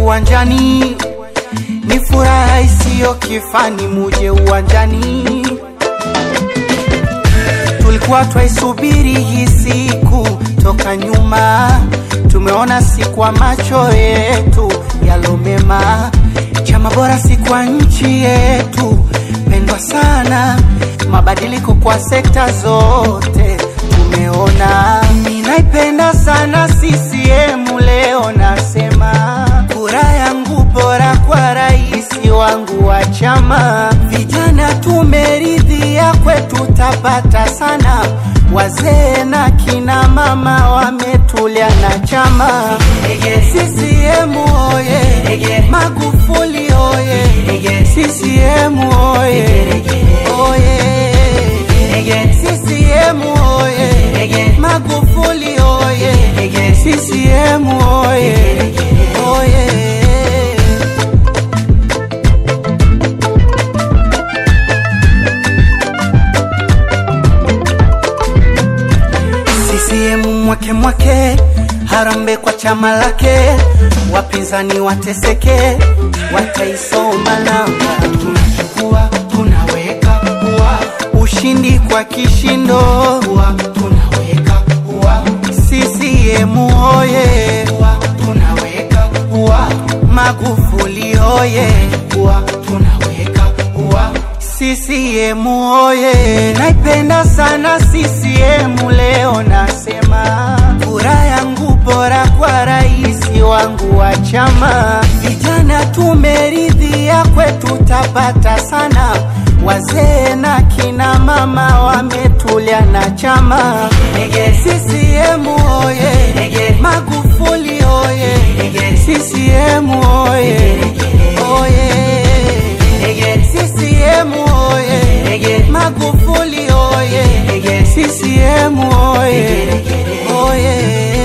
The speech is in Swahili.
uwanjani, ni furaha isiyo kifani, muje uwanjani. Tulikuwa twaisubiri hii siku toka nyuma, tumeona si kwa macho yetu yalo mema. Chama bora si kwa nchi yetu pendwa sana, mabadiliko kwa sekta zote tumeona. Ninaipenda sana CCM, leo nasema kura yangu bora kwa rais wangu wa chama. Vijana tumeridhia, kwetu tapata sana, wazee na kina mama wametulia na chama. CCM oye, Magufuli oye, CCM oye, oye, CCM oye, Magufuli oye, CCM oye, oye. CCM mwake mwake, harambe kwa chama lake, wapinzani wateseke, wataisoma namba. Tunachukua tunaweka ua, ushindi kwa kishindo, ua, tunaweka ua. CCM oye, ua, tunaweka ua. Magufuli oye, ua, tunaweka ua. CCM oye, naipenda sana CCM. Leo nasema kura yangu bora kwa rais wangu wa chama. Vijana tumeridhia, kwetu tapata sana, wazee na kina mama wametulia na chama. CCM oye, Magufuli oye, CCM oye, oye. CCM oye, Magufuli oye, CCM oye, oye.